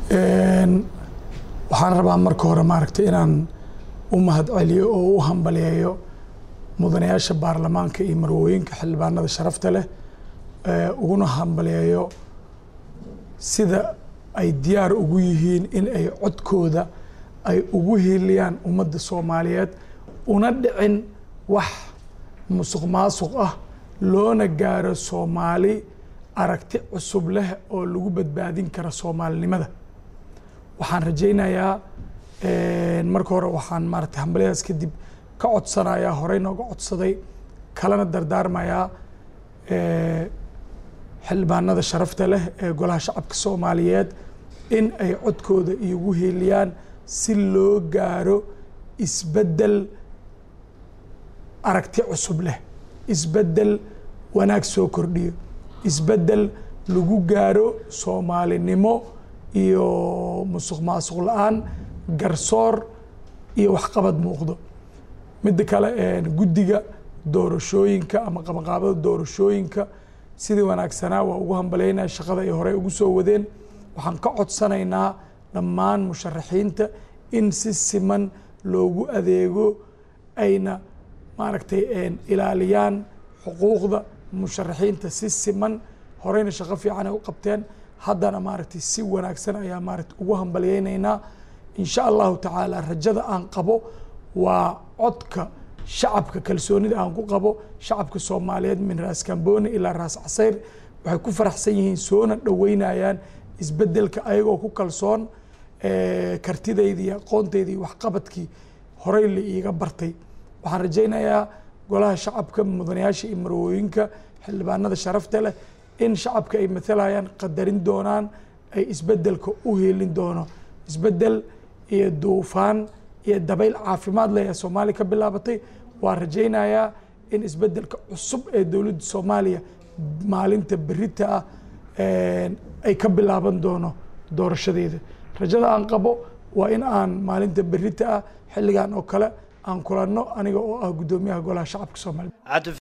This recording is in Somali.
waxaan rabaa marka hore maaragtay inaan u mahad celiyo oo u hambaliyeeyo mudanayaasha baarlamaanka iyo marwooyinka xildhibaanada sharafta leh uguna hambaliyeeyo sida ay diyaar ugu yihiin in ay codkooda ay ugu hiiliyaan ummadda soomaaliyeed una dhicin wax musuq maasuq ah loona gaaro soomaali aragti cusub leh oo lagu badbaadin kara soomaalinimada waxaan rajaynayaa marka hore waxaan maaragtay hambalyadaas kadib ka codsanayaa horey nooga codsaday kalena dardaarmayaa xildhibaanada sharafta leh ee golaha shacabka soomaaliyeed in ay codkooda igu hiiliyaan si loo gaaro isbeddel aragti cusub leh isbeddel wanaag soo kordhiyo isbeddel lagu gaaro soomaalinimo iyo musuq maasuq la-aan garsoor iyo waxqabad muuqdo midda kale guddiga doorashooyinka ama qabanqaabada doorashooyinka sidii wanaagsanaa waa ugu hambaleynaya shaqada ay horey ugu soo wadeen waxaan ka codsanaynaa dhammaan musharaxiinta in si siman loogu adeego ayna maaragtay ilaaliyaan xuquuqda musharaxiinta si siman horeyna shaqo fiican ay u qabteen haddana maaragtay si wanaagsan ayaa maaragtay ugu hambalyeynaynaa insha allahu tacaala rajada aan qabo waa codka shacabka kalsoonida aan ku qabo shacabka soomaaliyeed min raas kamboni ilaa raas casayr waxay ku faraxsan yihiin soona dhoweynayaan isbedelka ayagoo ku kalsoon kartidaydi iyo aqoontaydi iyo waxqabadkii horey la iiga bartay waxaan rajaynayaa golaha shacabka mudanayaasha iyo marwooyinka xildhibaanada sharafta leh in shacabka ay matalayaan qadarin doonaan ay isbedelka u heelin doono isbedel iyo duufaan iyo dabayl caafimaad leh ee soomaaliya ka bilaabatay waan rajaynayaa in isbedelka cusub ee dowladda soomaaliya maalinta berita ah ay ka bilaaban doono doorashadeeda rajada aan qabo waa in aan maalinta berita ah xilligan oo kale aan kulanno aniga oo ah guddoomiyaha golaha shacabka soomaaliya